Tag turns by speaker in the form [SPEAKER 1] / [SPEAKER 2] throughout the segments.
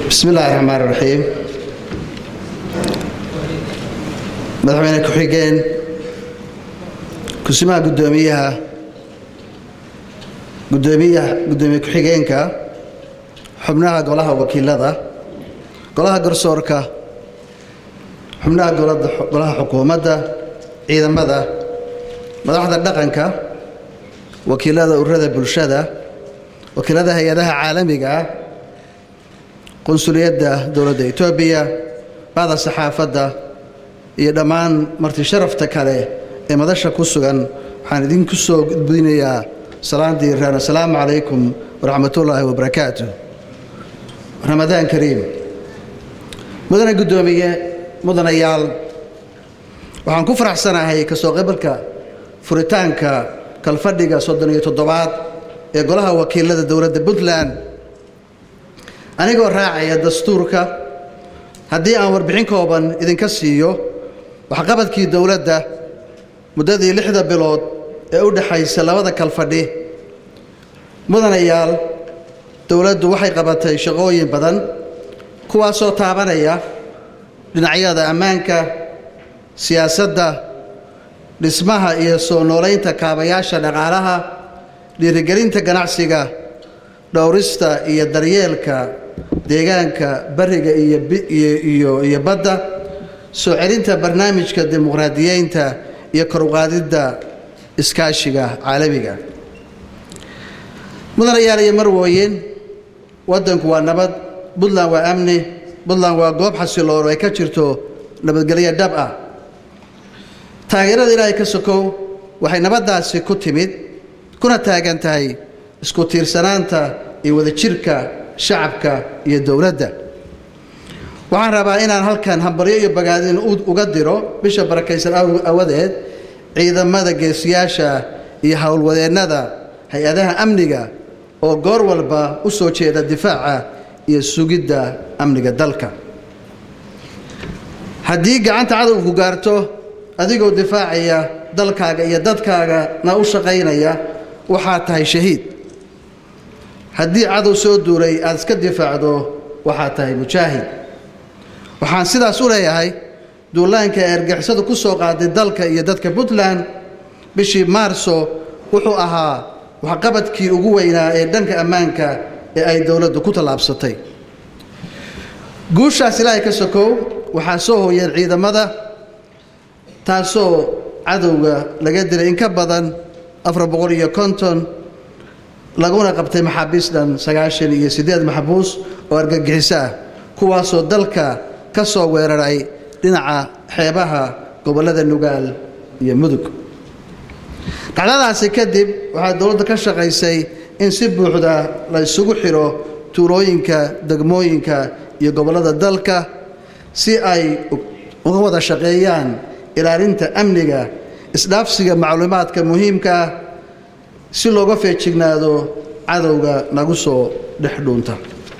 [SPEAKER 1] bismi illaahi raxmaan raxiim madaxweyne ku-xigeen kusimaha gudoomiyaha gudoomiyaha gudoomiye ku-xigeenka xubnaha golaha wakiilada golaha garsoorka xubnaha golaha xukuumadda ciidamada madaxda dhaqanka wakiilada ururada bulshada wakiilada hay-adaha caalamiga ah qunsuliyadda dowladda etoobiya bacda saxaafadda iyo dhammaan marti sharafta kale ee madasha ku sugan waxaan idinku soo gudbinayaa salaandii raan assalaamu calaykum waraxmatullaahi wabarakaatu ramadaan kariim mudane guddoomiye mudanayaal waxaan ku faraxsanahay kasoo qabalka furitaanka kalfadhiga soddon iyo toddobaad ee golaha wakiilada dowladda puntland anigoo raacaya dastuurka haddii aan warbixin kooban idinka siiyo waxqabadkii dowladda muddadii lixda bilood ee u dhexaysa labada kalfadhi mudanayaal dowladdu waxay qabatay shaqooyin badan kuwaasoo taabanaya dhinacyada ammaanka siyaasadda dhismaha iyo soo noolaynta kaabayaasha dhaqaalaha dhiirigelinta ganacsiga dhowrista iyo daryeelka deegaanka bariga iyo badda soo celinta barnaamijka dimuqraadiyeynta iyo koruqaadidda iskaashiga caalamiga mudanayaal iyo marwooyin waddanku waa nabad puntland waa amni puntland waa goob xasiloon oo ay ka jirto nabadgelyo dhab ah taageerada ilaahay ka sokow waxay nabaddaasi ku timid kuna taagan tahay isku tiirsanaanta iyo wadajirka shacabka iyo dowladda waxaan rabaa inaan halkan hambaryo iyo bagaadin uga diro bisha barakaysan awadeed ciidamada geesiyaasha iyo howlwadeennada hay-adaha amniga oo goor walba u soo jeeda difaaca iyo sugidda amniga dalka haddii gacanta cadowku gaarto adigoo difaacaya dalkaaga iyo dadkaagana u shaqaynaya waxaad tahay shahiid haddii cadow soo duulay aad iska difaacdo waxaad tahay mujaahid waxaan sidaas u leeyahay duulaanka ee argixisadu ku soo qaaday dalka iyo dadka puntland bishii maarso wuxuu ahaa waxqabadkii ugu weynaa ee dhanka ammaanka ee ay dowladdu ku tallaabsatay guushaas ilaahay ka sokow waxaa soo hooyeen ciidamada taasoo cadowga laga dilay in ka badan afar boqol iyo konton laguna qabtay maxaabiis dhan sagaashan iyo siddeed maxbuus oo argagixiso ah kuwaasoo dalka ka soo weeraray dhinaca xeebaha gobollada nugaal iyo mudug dhacdadaasi kadib waxaa dowladda ka shaqaysay in si buuxda la isugu xidho tuulooyinka degmooyinka iyo gobollada dalka si ay uga wada shaqeeyaan ilaalinta amniga isdhaafsiga macluumaadka muhiimka ah si looga feejignaado cadowga nagu soo dhex dhuunta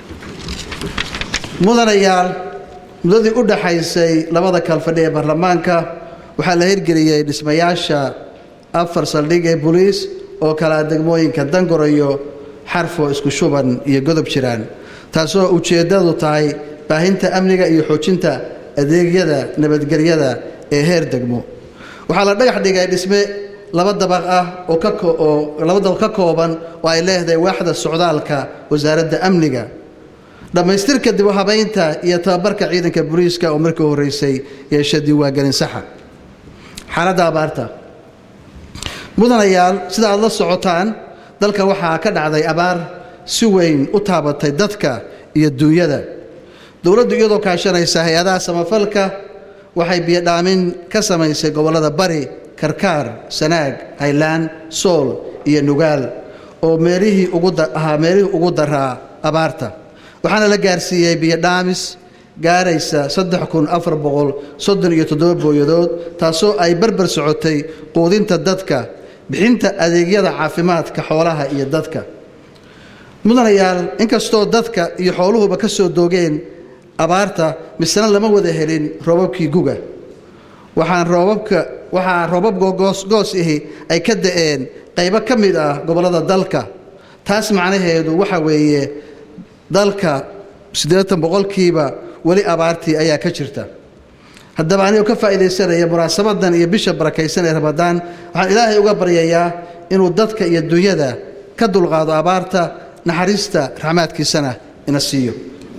[SPEAKER 1] mudanayaal muddadii u dhaxaysay labada kalfadhi ee baarlamaanka waxaa la hirgeliyey dhismayaasha afar saldhig ee boliis oo kalaa degmooyinka dangorayo xarfo isku shuban iyo godob jiraan taasoo ujeeddadu tahay baahinta amniga iyo xoojinta adeegyada nabadgelyada ee heer degmo waxaa la dhagax dhigay dhisme laba dabaq ah oo laba dabaq ka kooban oo ay leedahay waaxda socdaalka wasaaradda amniga dhammaystirka dib u habaynta iyo tababarka ciidanka booliiska oo markii horreysay yeesha diiwaangelin saxa xaaladda abaarta mudanayaal sida aad la socotaan dalka waxaa ka dhacday abaar si weyn u taabatay dadka iyo duunyada dowladdu iyadoo kaashanaysa hay-adaha samafalka waxay biyodhaamin ka samaysay gobollada bari karkaar sanaag haylaan sool iyo nugaal oo meelihii ahaa meelihii ugu daraa abaarta waxaana la gaarsiiyey biyodhaamis gaaraysa saddex kun afar boqol soddon iyo toddoba booyadood taasoo ay barbar socotay quudinta dadka bixinta adeegyada caafimaadka xoolaha iyo dadka mudanayaal inkastoo dadka iyo xooluhuba ka soo doogeen abaarta misena lama wada helin roobabkii guga waxaan roobabka waxaa roobab goos ihi ay ka da'een qaybo ka mid ah gobollada dalka taas macnaheedu waxa weeye dalka siddeetan boqolkiiba weli abaartii ayaa ka jirta haddaba anigoo ka faa'iidaysanaya munaasabadan iyo bisha barakaysan ee ramadaan waxaan ilaahay uga baryayaa inuu dadka iyo dunyada ka dulqaado abaarta naxariista raxmaadkiisana ina siiyo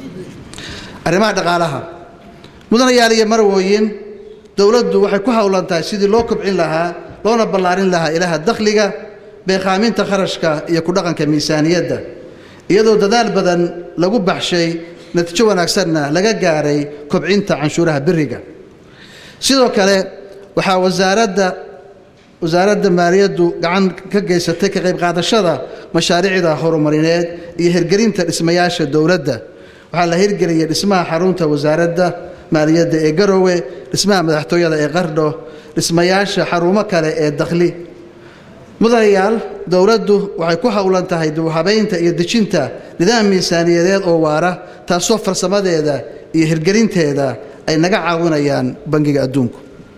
[SPEAKER 1] arrimaha dhaqaalaha mudanayaal iyo marwooyin dowladdu waxay ku howlan tahay sidii loo kobcin lahaa loona ballaarin lahaa ilaha dakhliga beekhaaminta kharashka iyo ku dhaqanka miisaaniyadda iyadoo dadaal badan lagu baxshay natiijo wanaagsanna laga gaaray kobcinta canshuuraha biriga sidoo kale waxaa wasaaradda wasaaradda maaliyaddu gacan ka geysatay ka qayb qaadashada mashaariicda horumarineed iyo hirgelinta dhismayaasha dowladda waxaa la hirgeliyey dhismaha xarunta wasaaradda maaliyadda ee garowe dhismaha madaxtooyada ee qardho dhismayaasha xarumo kale ee dakhli mudanayaal dowladdu waxay ku howlan tahay duuhabaynta iyo dejinta nidaam miisaaniyadeed oo waara taasoo farsamadeeda iyo hirgelinteeda ay naga caawinayaan bangiga adduunku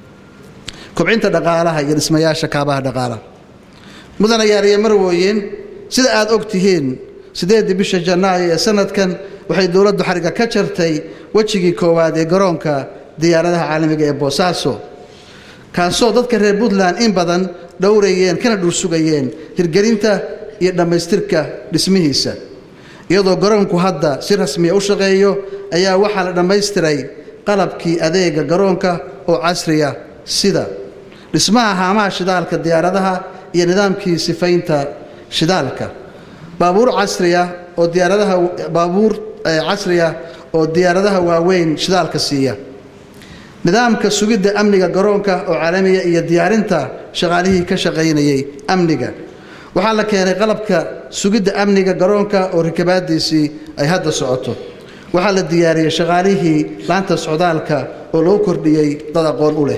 [SPEAKER 1] kobcinta dhaqaalaha iyo dhismayaasha kaabaha dhaqaalaha mudanayaal iyo marwooyin sida aad og tihiin siddeeddii bisha janaayo ee sanadkan waxay dowladdu xarigga ka jartay wejigii koowaad ee garoonka diyaaradaha caalamiga ee boosaaso kaasoo dadka reer puntland in badan dhowrayeen kana dhursugayeen hirgelinta iyo dhammaystirka dhismihiisa iyadoo garoonku hadda si rasmiya u shaqeeyo ayaa waxaa la dhammaystiray qalabkii adeega garoonka oo casriya sida dhismaha haamaha shidaalka diyaaradaha iyo nidaamkii sifaynta shidaalka baabuur casriya oo diyaaradaha baabuur casriya oo diyaaradaha waaweyn shidaalka siiya nidaamka sugidda amniga garoonka oo caalamiya iyo diyaarinta shaqaalihii ka shaqaynayay amniga waxaa la keenay qalabka sugidda amniga garoonka oo rikabaadiisii ay hadda socoto waxaa la diyaariyey shaqaalihii laanta socdaalka oo loo kordhiyey dad aqoon u leh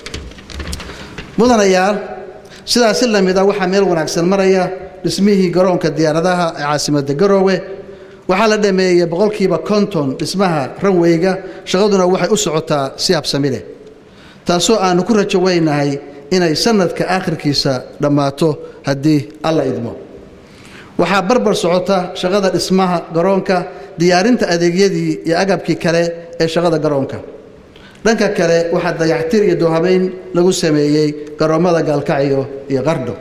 [SPEAKER 1] mudanayaal sidaas si lamid a waxaa meel wanaagsan maraya dhismihii garoonka diyaaradaha ee caasimadda garoowe waxaa la dhameeyey boqolkiiba konton dhismaha ranweyga shaqaduna waxay u socotaa si habsami leh taasoo aannu ku rajo weynahay inay sannadka aakhirkiisa dhammaato haddii alla idmo waxaa barbar socota shaqada dhismaha garoonka diyaarinta adeegyadii iyo agabkii kale ee shaqada garoonka dhanka kale waxaa dayactir iyo doohabayn lagu sameeyey garoommada gaalkacyo iyo qardho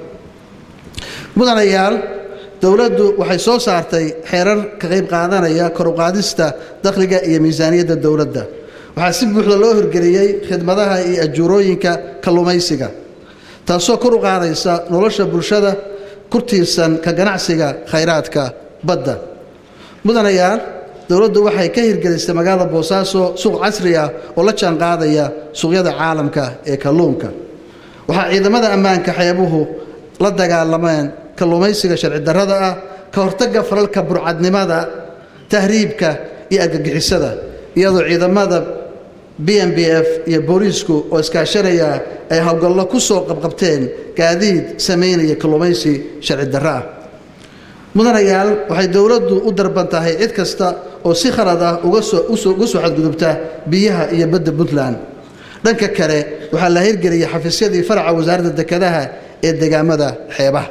[SPEAKER 1] mudanayaal dowladdu waxay soo saartay xeerar ka qayb qaadanaya koruqaadista dakhliga iyo miisaaniyadda dowladda waxaa si buuxda loo hirgeliyey khidmadaha iyo ajuurooyinka kalluumaysiga taasoo kor u qaadaysa nolosha bulshada ku tiirsan ka ganacsiga khayraadka badda mudanayaal dowladdu waxay ka hirgelisay magaalada boosaaso suuq casri ah oo la jaanqaadaya suuqyada caalamka ee kalluunka waxaa ciidamada ammaanka xeebuhu la dagaalameen kalluumaysiga sharci darrada ah ka hortagga falalka burcadnimada tahriibka iyo argagixisada iyadoo ciidamada b m b f iyo booliisku oo iskaashanaya ay howlgallo ku soo qabqabteen gaadiid samaynaya kalluumaysi sharci darro ah mudanayaal waxay dowladdu u darban tahay cid kasta oo si khalad ah uga soo xadgudubta biyaha iyo badda puntland dhanka kale waxaa la hirgeliyey xafiisyadii faraca wasaaradda dekedaha ee degaamada xeebaha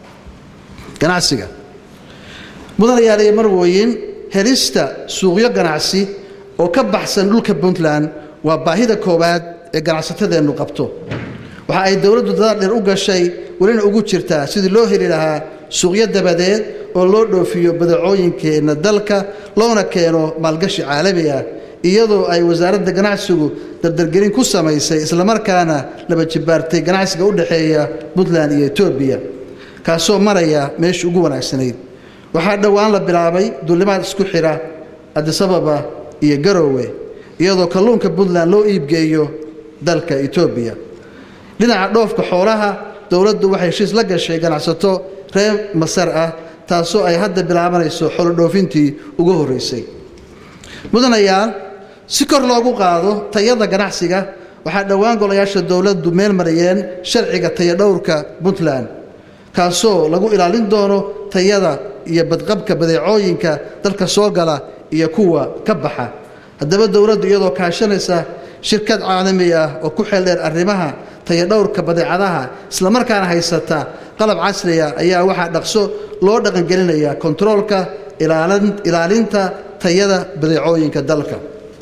[SPEAKER 1] ganacsiga mudanayaal iyo marwooyin helista suuqyo ganacsi oo ka baxsan dhulka puntland waa baahida koowaad ee ganacsatadeennu qabto waxa ay dowladdu dadaal dheer u gashay welina ugu jirtaa sidii loo heli lahaa suuqyo dabadeed oo loo dhoofiyo badacooyinkeenna dalka loona keeno maalgashi caalami ah iyadoo ay wasaaradda ganacsigu dardargelin ku samaysay islamarkaana laba jibaartay ganacsiga u dhexeeya puntland iyo etoobiya kaasoo maraya meeshii ugu wanaagsanayd waxaa dhowaan la bilaabay duulimaad isku xidha adisababa iyo garowe iyadoo kalluunka puntland loo iibgeeyo dalka etoobiya dhinaca dhoofka xoolaha dowladdu waxay heshiis la gashay ganacsato reer masar ah taasoo ay hadda bilaabanayso xolodhoofintii ugu horraysay mudanayaal si kor loogu qaado tayada ganacsiga waxaa dhowaan golayaasha dowladdu meel marayeen sharciga tayadhowrka puntland kaasoo lagu ilaalin doono tayada iyo badqabka badeecooyinka dalka soo gala iyo kuwa ka baxa haddaba dowladdu iyadoo kaashanaysa shirkad caalami ah oo ku xeeldheer arrimaha tayadhowrka badeecadaha islamarkaana haysata qalab casriya ayaa waxaa dhaqso loo dhaqangelinaya kontaroolka ilaalinta tayada badeecooyinka dalka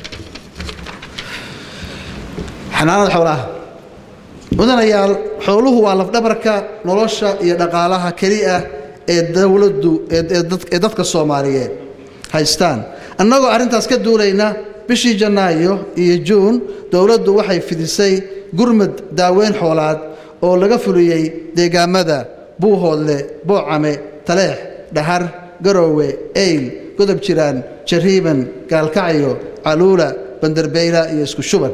[SPEAKER 1] xanaanada xoolaha mudanayaal xooluhu waa lafdhabarka nolosha iyo dhaqaalaha keliya ee dowladdu ee dadka soomaaliyeed haystaan annagoo arrintaas ka duulayna bishii janaayo iyo juun dowladdu waxay fidisay gurmad daaweyn xoolaad oo laga fuliyey deegaamada buuhoodle boocame taleex dhahar garoowe eyl godob jiraan jariiban gaalkacyo caluula banderbeyla iyo isku shuban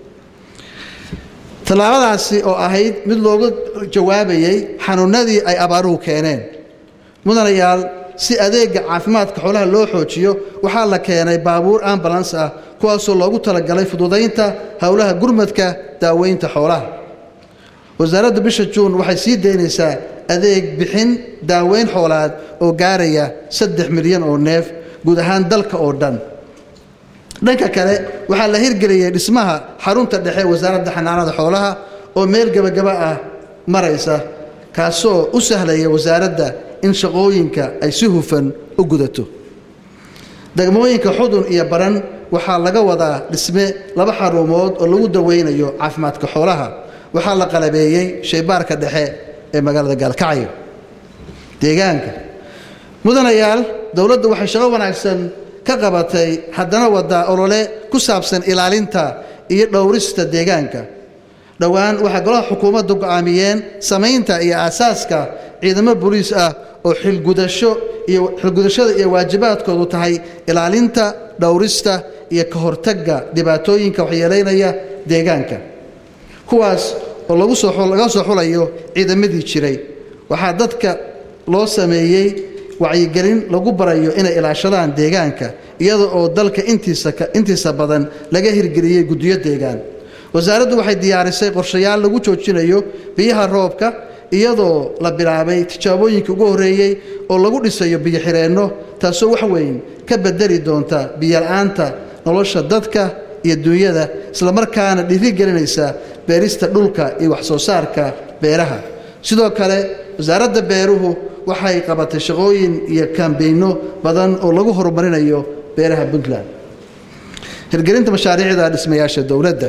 [SPEAKER 1] tallaabadaasi oo ahayd mid looga jawaabayey xanuunnadii ay abaaruhu keeneen mudanayaal si adeega caafimaadka xoolaha loo xoojiyo waxaa la keenay baabuur ambulans ah kuwaasoo loogu talagalay fududaynta howlaha gurmadka daaweynta xoolaha wasaaradda bisha juun waxay sii daynaysaa adeeg bixin daaweyn xoolaad oo gaaraya saddex milyan oo neef guud ahaan dalka oo dhan dhanka kale waxaa la hirgeliyey dhismaha xarunta dhexe wasaaradda xanaanada xoolaha oo meel gebagaba ah maraysa kaasoo u sahlaya wasaaradda in shaqooyinka ay si hufan u gudato degmooyinka xudun iyo baran waxaa laga wadaa dhisme laba xarumood oo lagu daweynayo caafimaadka xoolaha waxaa la qalabeeyey shaybaarka dhexe ee magaalada gaalkacyo deegaanka mudanayaal dowladdu waxay shaqo wanaagsan ka qabatay haddana wadaa olole ku saabsan ilaalinta iyo dhowrista deegaanka dhowaan waxaa golaha xukuumaddu go'aamiyeen samaynta iyo aasaaska ciidamo boliis ah oo xilgudasho iyo xilgudashada iyo waajibaadkoodu tahay ilaalinta dhowrista iyo ka hortagga dhibaatooyinka waxyeelaynaya deegaanka kuwaas oo lagu soo laga soo xulayo ciidamadii jiray waxaa dadka loo sameeyey wacyigelin lagu barayo inay ilaashadaan deegaanka iyada oo dalka intiisa intiisa badan laga hirgeliyey guddiyo deegaan wasaaraddu waxay diyaarisay qorshayaal lagu joojinayo biyaha roobka iyadoo la bilaabay tijaabooyinkii ugu horreeyey oo lagu dhisayo biyo-xireenno taasoo wax weyn ka bedeli doonta biyo-la'aanta nolosha dadka iyo duunyada islamarkaana dhiirigelinaysa beerista dhulka iyo wax-soo saarka beeraha sidoo kale wasaaradda beeruhu waxay qabatay shaqooyin iyo kaambeyno badan oo lagu horumarinayo beeraha puntland hirgelinta mashaariicda dhismayaasha dowladda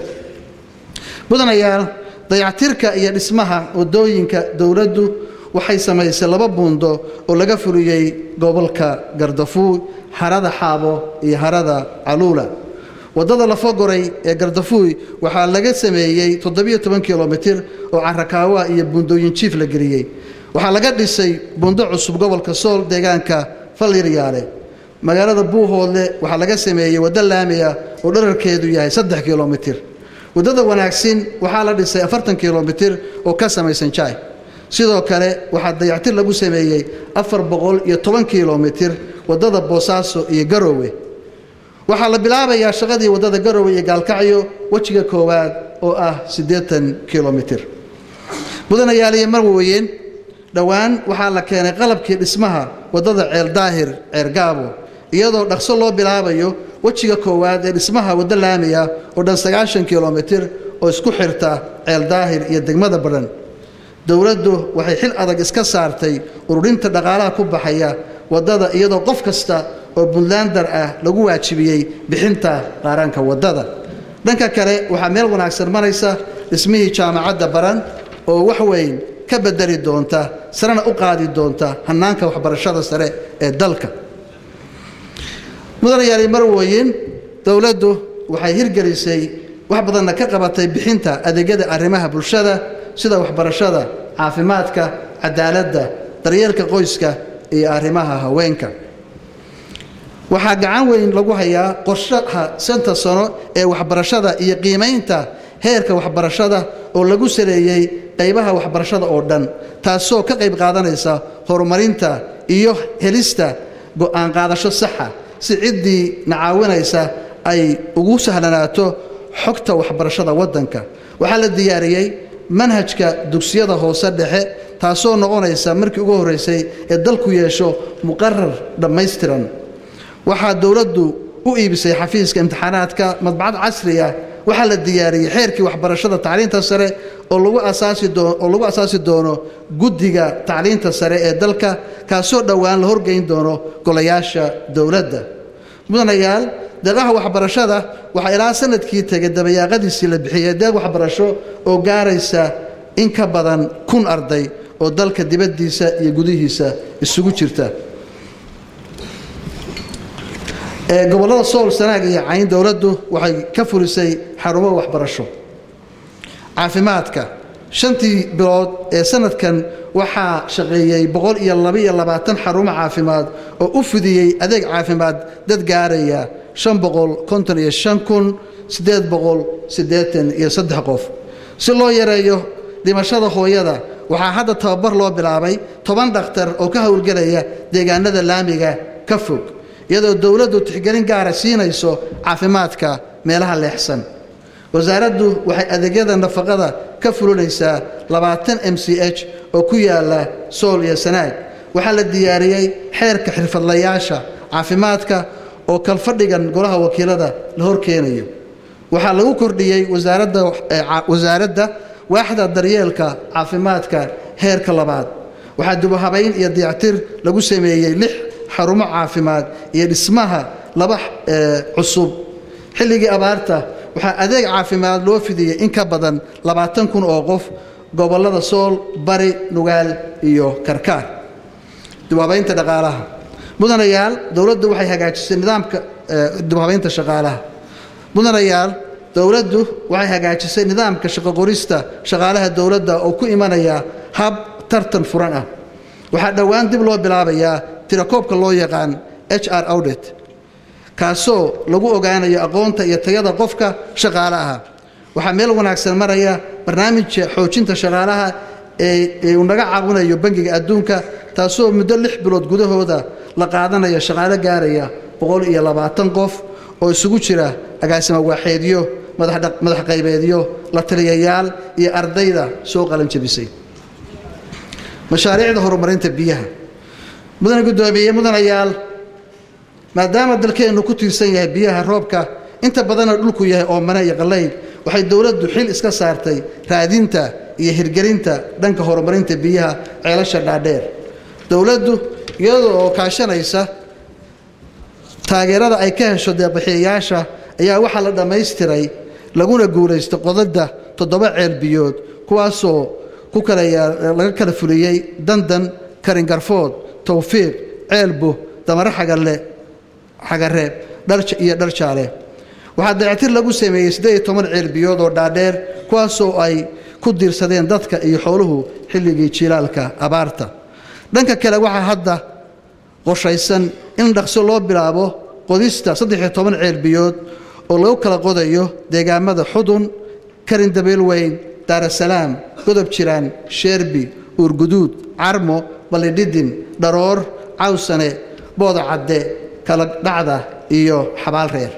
[SPEAKER 1] mudanayaal dayactirka iyo dhismaha wadooyinka dowladdu waxay samaysay laba buundo oo laga fuliyey gobolka gardafuuy harada xaabo iyo harada caluula waddada lafogoray ee gardafuuy waxaa laga sameeyey toddobiyo toban kilomitir oo carakaawa iyo buundooyin jiif la geliyey waxaa laga dhisay buundo cusub gobolka sool deegaanka faliryaale magaalada buuhoodle waxaa laga sameeyey waddo laami ah oo dherarkeedu yahay saddex kilomitir waddada wanaagsin waxaa la dhisay afartan kilomitir oo ka samaysan jaay sidoo kale waxaa dayactir lagu sameeyey afar boqol iyo toban kilomitir waddada boosaaso iyo garoowe waxaa la bilaabayaa shaqadii waddada garoowe iyo gaalkacyo wejiga koowaad oo ah siddeetan kilomitir mudanayaaliyo marweyn dhowaan waxaa la keenay qalabkii dhismaha waddada ceeldaahir ceergaabo iyadoo dhaqso loo bilaabayo wejiga koowaad ee dhismaha waddo laamiya oo dhan sagaashan kilomitir oo isku xirta ceeldaahir iyo degmada badhan dowladdu waxay xil adag iska saartay ururinta dhaqaalaha ku baxaya waddada iyadoo qof kasta oo puntlander ah lagu waajibiyey bixinta qaaraanka waddada dhanka kale waxaa meel wanaagsan maraysa dhismihii jaamacadda baran oo wax weyn ka bedeli doonta sarena u qaadi doonta hannaanka waxbarashada sare ee dalka mudanayaali marweyn dowladdu waxay hirgelisay wax badanna ka qabatay bixinta adeegyada arrimaha bulshada sida waxbarashada caafimaadka cadaaladda daryeelka qoyska iyo arrimaha haweenka waxaa gacan weyn lagu hayaa qorshaha santa sano ee waxbarashada iyo qiimaynta heerka waxbarashada oo lagu saleeyey qaybaha waxbarashada oo dhan taasoo ka qayb qaadanaysa horumarinta iyo helista go'aan qaadasho saxa si ciddii nacaawinaysa ay ugu sahlanaato xogta waxbarashada waddanka waxaa la diyaariyey manhajka dugsiyada hoose dhexe taasoo noqonaysa markii ugu horraysay ee dalku yeesho muqarar dhammaystiran waxaa dowladdu u iibisay xafiiska imtixaanaadka madbacad casri ah waxaa la diyaariyey xeerkii waxbarashada tacliinta sare oo lagu asaasioo lagu asaasi doono guddiga tacliinta sare ee dalka kaasoo dhowaan la horgeyn doono golayaasha dowladda mudanayaal deeqaha waxbarashada waxaa ilaa sanadkii tegay dabayaaqadiisii la bixiyey deeq waxbarasho oo gaaraysa in ka badan kun arday oo dalka dibaddiisa iyo gudihiisa isugu jirta gobollada sool sanaag iyo cayn dowladdu waxay ka fulisay xarumo waxbarasho caafimaadka shantii bilood ee sanadkan waxaa shaqeeyey boqol iyo labaiyo labaatan xarumo caafimaad oo u fidiyey adeeg caafimaad dad gaaraya shan boqol konton iyo shan kun siddeed boqol siddeetan iyo saddex qof si loo yareeyo dhimashada hooyada waxaa hadda tababar loo bilaabay toban dhakhtar oo ka howlgelaya deegaanada laamiga ka fog iyadoo dowladdu tixgelin gaara siinayso caafimaadka meelaha leexsan wasaaraddu waxay adeegyada nafaqada ka fulinaysaa labaatan m c h oo ku yaala sool iyo sanaag waxaa la diyaariyey xeerka xirfadlayaasha caafimaadka oo kalfadhigan golaha wakiilada la horkeenayo waxaa lagu kordhiyey wasaaradda waaxda daryeelka caafimaadka heerka labaad waxaa dubahabayn iyo dayactir lagu sameeyey lix xarumo caafimaad iyo dhismaha laba cusub xilligii abaarta waxaa adeeg caafimaad loo fidiyey in ka badan labaatan kun oo qof gobollada sool bari nugaal iyo karkaar dubhabaynta dhaqaalaha mudanayaal dowladdu waxay hagaajisay nidaamka dubhabaynta shaqaalaha mudanayaal dowladdu waxay hagaajisay nidaamka shaqoqorista shaqaalaha dowladda oo ku imanaya hab tartan furan ah waxaa dhowaan dib loo bilaabayaa tirakoobka loo yaqaan h r audit kaasoo lagu ogaanayo aqoonta iyo tayada qofka shaqaalaha waxaa meel wanaagsan maraya barnaamijka xoojinta shaqaalaha ee uu naga caawinayo bangiga adduunka taasoo muddo lix bilood gudahooda la qaadanayo shaqaalo gaaraya boqol iyo labaatan qof oo isugu jira agaasimo waaxeedyo madax qaybeedyo la taliyayaal iyo ardayda soo qalanjabisay mashaariicda horumarinta biyaha mudane guddoomiye mudanayaal maadaama dalkeennu ku tiirsan yahay biyaha roobka inta badanna dhulku yahay oomane iyo qallayl waxay dowladdu xil iska saartay raadinta iyo hirgelinta dhanka horumarinta biyaha ceelasha dhaadheer dowladdu iyada oo kaashanaysa taageerada ay ka hesho deeqbixiyayaasha ayaa waxaa la dhammaystiray laguna guulaystay qodada toddoba ceel biyood kuwaasoo ku laga kala fuliyey dandan karingarfood towfiiq ceelbu damare xagalle xagareeb iyo dharjaale waxaa dayactir lagu sameeyey siddeed iyo toban ceel biyood oo dhaadheer kuwaasoo ay ku diirsadeen dadka iyo xooluhu xilligii jilaalka abaarta dhanka kale waxaa hadda qorshaysan in dhaqso loo bilaabo qodista saddex iyo toban ceel biyood oo lagu kala qodayo deegaamada xudun karin dabeelweyn daarasalaam godob jiraan sheerbi uurguduud carmo ballidhidin dharoor cawsane booda cadde kala dhacda iyo xabaal reer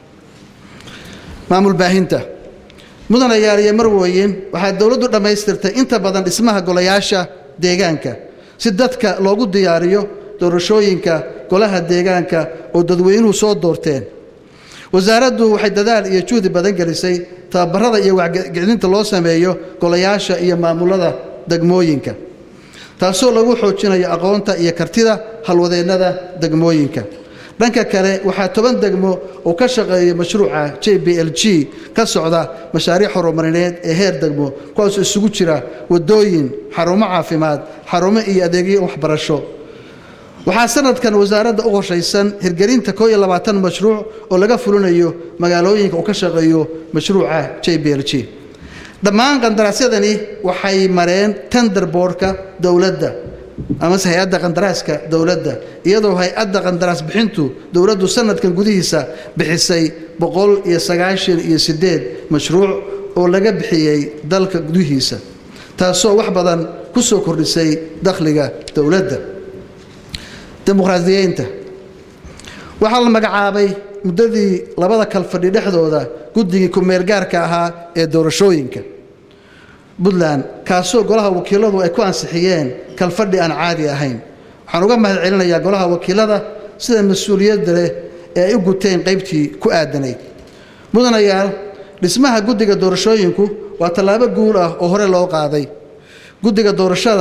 [SPEAKER 1] maamul baahinta mudanayaal iyo marwooyin waxaa dowladdu dhammaystirtay inta badan dhismaha golayaasha deegaanka si dadka loogu diyaariyo doorashooyinka golaha deegaanka oo dadweynuhu soo doorteen wasaaraddu waxay dadaal iyo juhdi badan gelisay tababarada iyo wacgelinta loo sameeyo golayaasha iyo maamulada degmooyinka taasoo lagu xoojinayo aqoonta iyo kartida halwadeennada degmooyinka dhanka kale waxaa toban degmo oo ka shaqeeya mashruuca j b l g ka socda mashaariic horumarineed ee heer degmo kuwaasoo isugu jira wadooyin xarumo caafimaad xarumo iyo adeegyo waxbarasho waxaa sanadkan wasaaradda u qorshaysan hirgelinta koo iyo labaatan mashruuc oo laga fulinayo magaalooyinka uu ka shaqeeyo mashruuca j b l g dhammaan qandaraasyadani waxay mareen tender boardka dowladda amase hay-adda qandaraaska dowladda iyadoo hay-adda qandaraas bixintu dowladdu sanadkan gudihiisa bixisay boqol iyo sagaashan iyo sideed mashruuc oo laga bixiyey dalka gudihiisa taasoo wax badan ku soo kordhisay dakhliga dowladda dimuqraadiyeynta waxaa la magacaabay muddadii labada kalfadhi dhexdooda guddigii ku-meelgaarka ahaa ee doorashooyinka puntland kaasoo golaha wakiiladu ay ku ansixiyeen kalfadhi aan caadi ahayn waxaan uga mahad celinayaa golaha wakiilada sida mas-uuliyadda leh ee ay u guteen qaybtii ku aadanayd mudanayaal dhismaha guddiga doorashooyinku waa tallaabo guul ah oo hore loo qaaday guddiga doorashada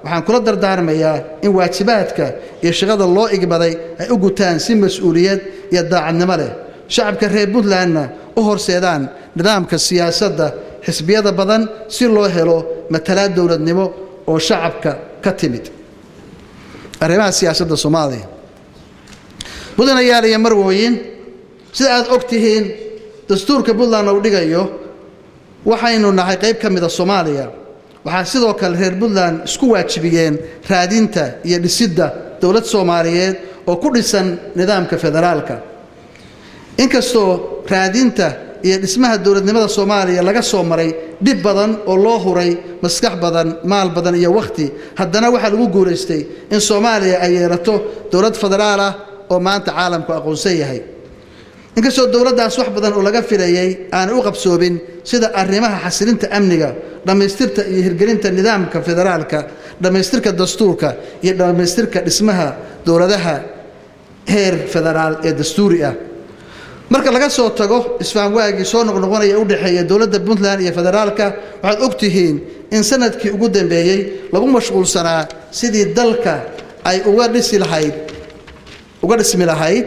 [SPEAKER 1] waxaan kula dardaarmayaa in waajibaadka iyo shaqada loo igbaday ay u gutaan si mas-uuliyad iyo daacadnimo leh shacabka reer puntlandna u horseedaan nidaamka siyaasadda xisbiyada badan si loo helo matalaad dowladnimo oo shacabka ka timid arrimaha siyaasadda soomaaliya mudanayaal iyo marwooyin sida aad og tihiin dastuurka puntland uu dhigayo waxaynu nahay qayb ka mida soomaaliya waxaa sidoo kale reer puntland isku waajibiyeen raadinta iyo dhisidda dowlad soomaaliyeed oo ku dhisan nidaamka federaalka inkastoo raadinta iyo dhismaha dowladnimada soomaaliya laga soo maray dhib badan oo loo huray maskax badan maal badan iyo wakhti haddana waxaa lagu guulaystay in soomaaliya ay yeelato dowlad federaal ah oo maanta caalamku aqoonsan yahay inkastoo dowladdaas wax badan oo laga filayay aanay u qabsoobin sida arrimaha xasilinta amniga dhammaystirta iyo hirgelinta nidaamka federaalka dhammaystirka dastuurka iyo dhammaystirka dhismaha dowladaha heer federaal ee dastuuri ah marka laga soo tago isfahamwaagii soo noqnoqonaya u dhexeeya dowladda puntland iyo federaalka waxaad og tihiin in sanadkii ugu dambeeyey lagu mashquulsanaa sidii dalka ay uga dhisi lahayd uga dhismi lahayd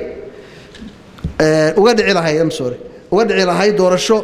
[SPEAKER 1] uga dhici lahayd am sorry uga dhici lahayd doorasho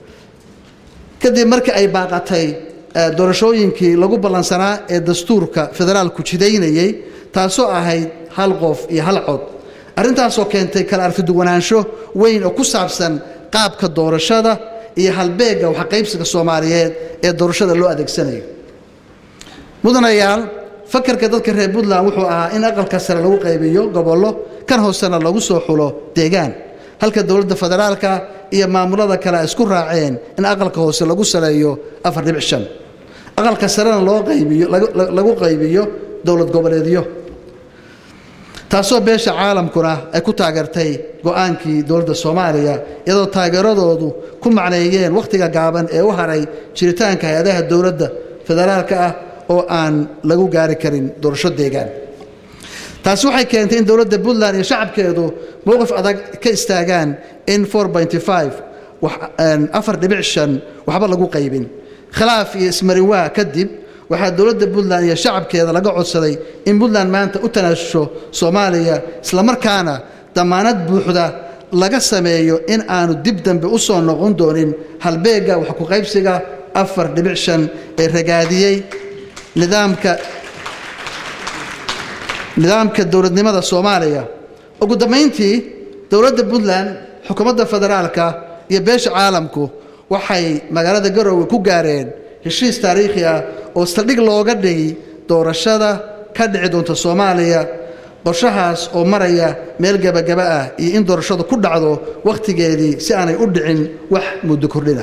[SPEAKER 1] kadib markii ay baaqatay doorashooyinkii lagu ballansanaa ee dastuurka federaalku jidaynayey taasoo ahayd hal qof iyo hal cod arrintaasoo keentay kala arkiduwanaansho weyn oo ku saabsan qaabka doorashada iyo halbeegga waxqaybsiga soomaaliyeed ee doorashada loo adeegsanayo mudanayaal fakarka dadka reer puntland wuxuu ahaa in aqalka sare lagu qaybiyo gobollo kan hoosena lagu soo xulo deegaan halka dowladda federaalka iyo maamulada kale ay isku raaceen in aqalka hoose lagu saleeyo afar dhibic shan aqalka sarena loo qaybiyo lagu qaybiyo dowlad goboleedyo taasoo beesha caalamkuna ay ku taageertay go-aankii dowladda soomaaliya iyadoo taageeradoodu ku macneeyeen wakhtiga gaaban ee u haray jiritaanka hay-adaha dowladda federaalka ah oo aan lagu gaari karin doorasho deegaan taasi waxay keentay in dowladda puntland iyo shacabkeedu mowqif adag ka istaagaan in afar dhibic shan waxba lagu qaybin khilaaf iyo ismarinwaa kadib waxaa dowladda puntland iyo shacabkeeda laga codsaday in puntland maanta u tanaasusho soomaaliya islamarkaana damaanad buuxda laga sameeyo in aanu dib dambe u soo noqon doonin halbeegga wax ku qaybsiga afar dhibic shan ee ragaadiyey nidaamka nidaamka dowladnimada soomaaliya ugu dambayntii dowladda puntland xukuumadda federaalka iyo beesha caalamku waxay magaalada garowe ku gaareen heshiis taariikhi ah oo saldhig looga dhigi doorashada ka dhici doonta soomaaliya qorshahaas oo maraya meel gebagaba ah iyo in doorashadu ku dhacdo wakhtigeedii si aanay u dhicin wax muddo kordhina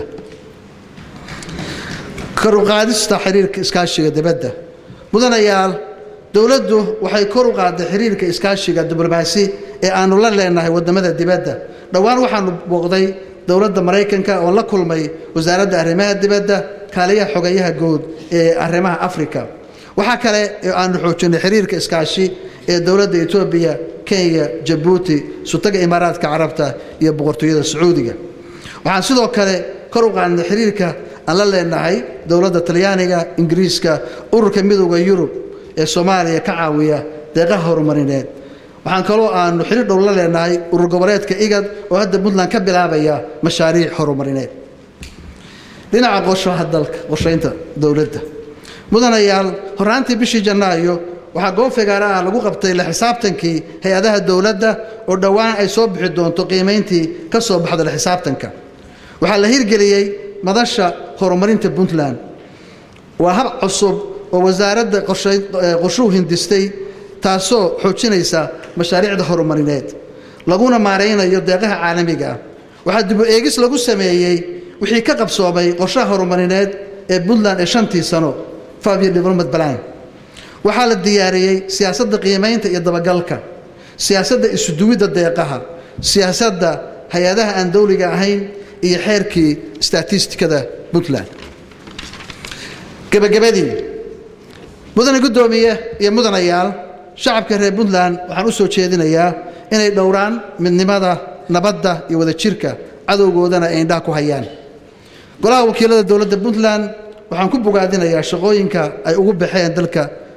[SPEAKER 1] karuqaadista xiriirka iskaashiga dibadda mudanayaal dowladdu waxay kor u qaaday xiriirka iskaashiga diblomaasi ee aanu la leenahay waddamada dibadda dhowaan waxaanu booqday dowladda maraykanka oon la kulmay wasaaradda arrimaha dibadda kaaliyaha xogayaha guud ee arrimaha afrika waxaa kale ee aanu xoojinay xiriirka iskaashi ee dowladda etoobiya kenya jabuuti sutaga imaaraadka carabta iyo boqortooyada sacuudiga waxaan sidoo kale kor u qaadnay xiriirka aan la leenahay dowladda talyaaniga ingiriiska ururka midooda yurub ee soomaaliya ka caawiya deeqaha horumarineed waxaan kaloo aanu xiriir dhow la leenahay urur goboleedka igad oo hadda puntland ka bilaabaya mashaariic horumarineed dhinaca qorshaha dalka qorshaynta dowladda mudanayaal horraantii bishii janaayo waxaa goob figaara ah lagu qabtay la xisaabtankii hay-adaha dowladda oo dhowaan ay soo bixi doonto qiimayntii ka soo baxda la xisaabtanka waxaa la hirgeliyey madasha horumarinta puntland waa hab cusub oo wasaaradda qorshuhu hindistay taasoo xoojinaysa mashaariicda horumarineed laguna maaraynayo deeqaha caalamiga ah waxaa dibu eegis lagu sameeyey wixii ka qabsoomay qorshaha horumarineed ee puntland ee shantii sano five-year development plan waxaa la diyaariyey siyaasadda qiimaynta iyo dabagalka siyaasadda isuduwidda deeqaha siyaasadda hay-adaha aan dowliga ahayn iyo xeerkii statistikada puntland gebagabadii mudane guddoomiye iyo mudanayaal shacabka reer puntland waxaan u soo jeedinayaa inay dhowraan midnimada nabadda iyo wadajirka cadowgoodana ay indhaha ku hayaan golaha wakiilada dowladda puntland waxaan ku bogaadinayaa shaqooyinka ay ugu baxeen dalka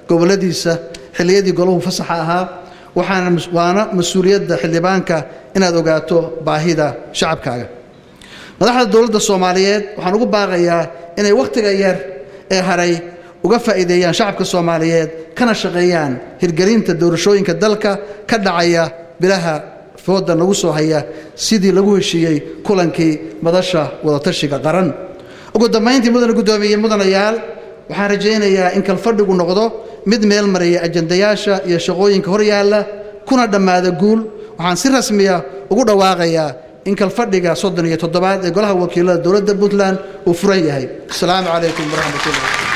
[SPEAKER 1] gobolladiisa xilliyadii golahu fasaxa ahaa waxaana waana mas-uuliyadda xildhibaanka inaad ogaato baahida shacabkaaga madaxda dowladda soomaaliyeed waxaan ugu baaqayaa inay wakhtiga yar ee haray uga faa'iideeyaan shacabka soomaaliyeed kana shaqeeyaan hirgelinta doorashooyinka dalka ka dhacaya bilaha fooda nagu soo haya sidii lagu heshiiyey kulankii madasha wadatashiga qaran ugu dambayntii mudane guddoomiye mudanayaal waxaan rajaynayaa in kalfadhigu noqdo mid meel maraya ajandayaasha iyo shaqooyinka hor yaalla kuna dhammaada guul waxaan si rasmiya ugu dhawaaqayaa in kalfadhiga soddon iyo toddobaad ee golaha wakiilada dowladda puntland uu furan yahay asalaamu calaykum waraxmatullah